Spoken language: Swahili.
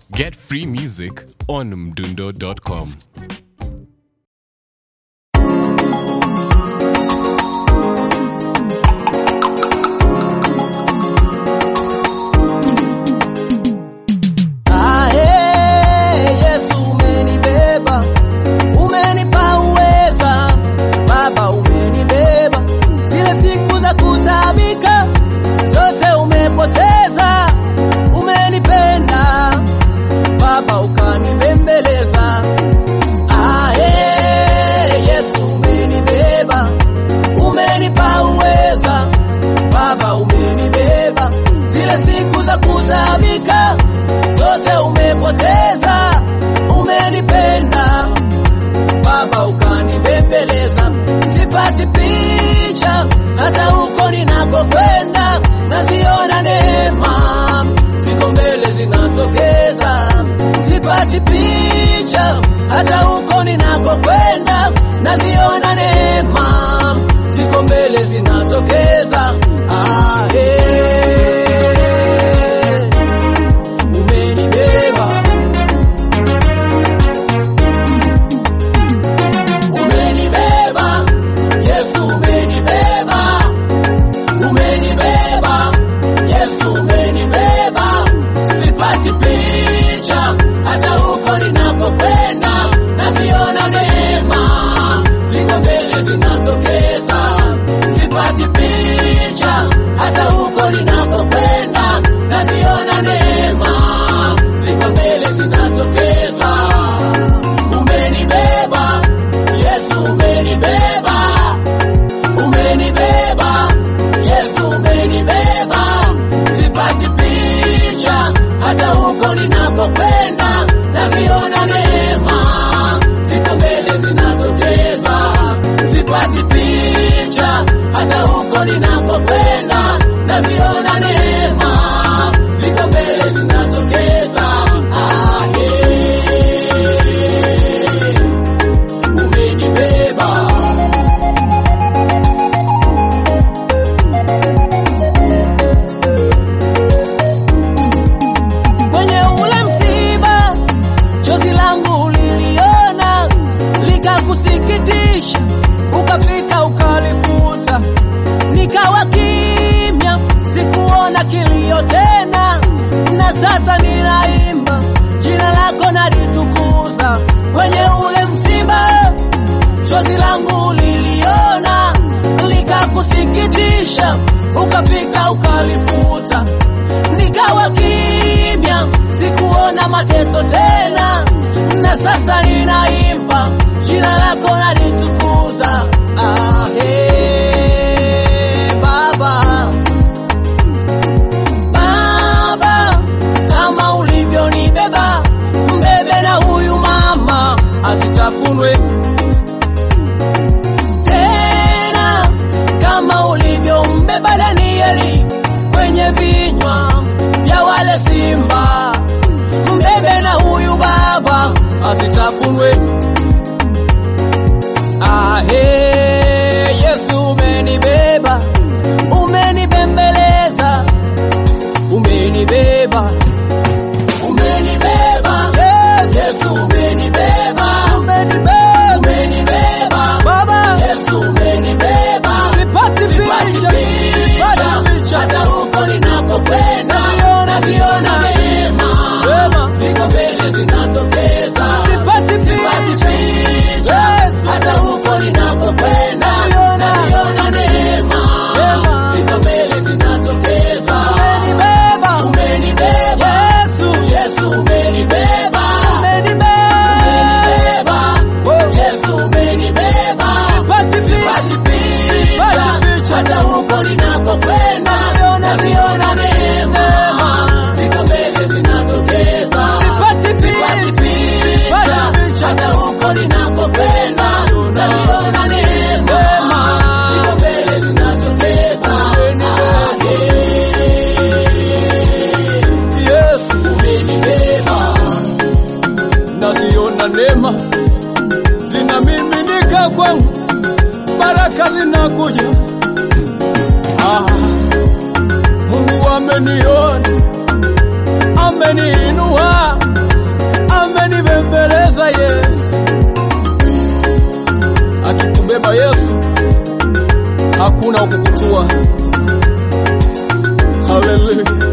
Get free music on mdundo.com. Ae, Yesu umenibeba, umenipa uweza, Baba umenibeba, zile siku za kutabika zote umepoteza, umenipenda Baba ukanibembeleza. Ae, Yesu umenibeba, umenipa uweza, Baba umenibeba, zile siku za kutabika zote umepoteza, umenipenda Baba ukanibembeleza, sipati picha hata huko ninakokwenda, naziona neema ziko mbele zinatokeza, sipati picha hata huko ninakokwenda, naziona neema ziko mbele zinatokeza. Ah, eh umenibeba umenibeba Yesu umenibeba umenibeba Yesu umenibeba sipati picha hata huko ninakokwenda naziona neema ziko mbele zinatokeza sipati picha hata huko ninakokwenda naziona neema ziko mbele zinatokeza umenibeba Yesu umenibeba umenibeba Yesu umenibeba sipati picha hata huko ninakokwenda naziona neema ziko mbele zinatokeza sipati picha hata huko ninakokwenda naziona neema ziko mbele zinatokeza ah, yeah. umenibeba kwenye ule msiba, chozi langu uliliona likakusikitisha, ukapita ukalifuta, nikawa kimya, sikuona kilio tena, na sasa ninaimba jina lako nalitukuza. Kwenye ule msiba, chozi langu uliliona likakusikitisha, ukapika ukalifuta, nikawa kimya, sikuona mateso tena, na sasa ninaimba jina lako nalitukuza. Ah, hey, Baba, Baba, kama ulivyonibeba, mbebe na huyu mama asitafunwe tena kama ulivyombeba Danieli kwenye vinywa vya wale simba, mbebe na huyu baba asitafunwe. Ahe, Yesu umenibeba, umenibembeleza, umenibeba umenibeba Yesu umenibeba umenibeba umenibeba Baba Yesu umenibeba sipati picha sipati picha hata huko ninakokwenda naziona neema akikubeba Yesu, akikubeba Yesu, hakuna wa kukutua. Haleluya.